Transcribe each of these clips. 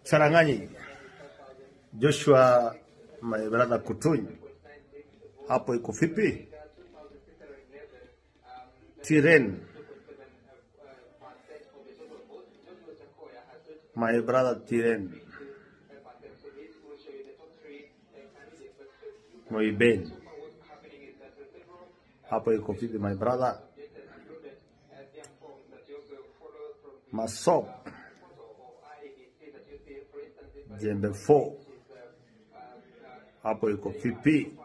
Charanganyi, Joshua my brother Kutuny, hapo iko vipi? Tiren, my brother Tiren, Moiben, hapo iko vipi my brother? Masop, Jembe 4 hapo iko vipi?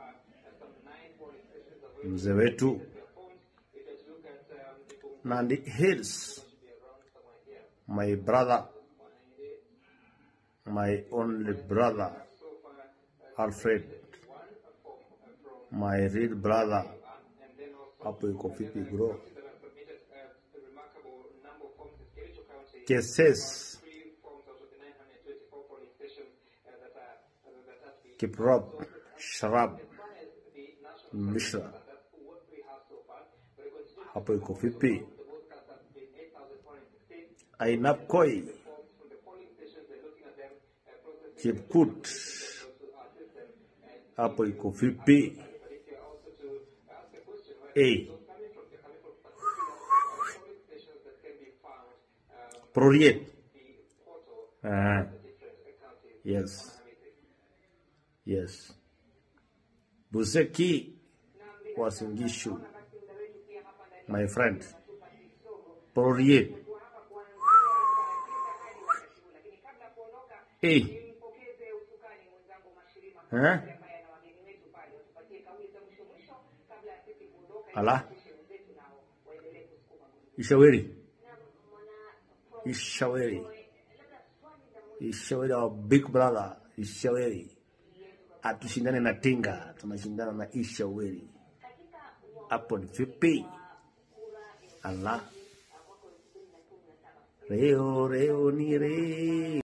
Mzee wetu Nandi Hills, my brother, my only brother Alfred, my real brother, hapo iko vipi bro? Keses, Kiprop, Sharab, Mishra, hapo iko vipi? Ainapkoi, Chepkut, hapo iko vipi? Hey. Proriet. Ah. Yes. Yes. Buzeki Wasingishu. My friend. Proriet. Hey. Eh? Ala. Ishaweri. Ishaweri. Ishaweri our big brother Ishaweri. Hatushindane na Tinga, tunashindana na Ishaweri. Hapo ni vipi? Ala. Reo reo ni reo.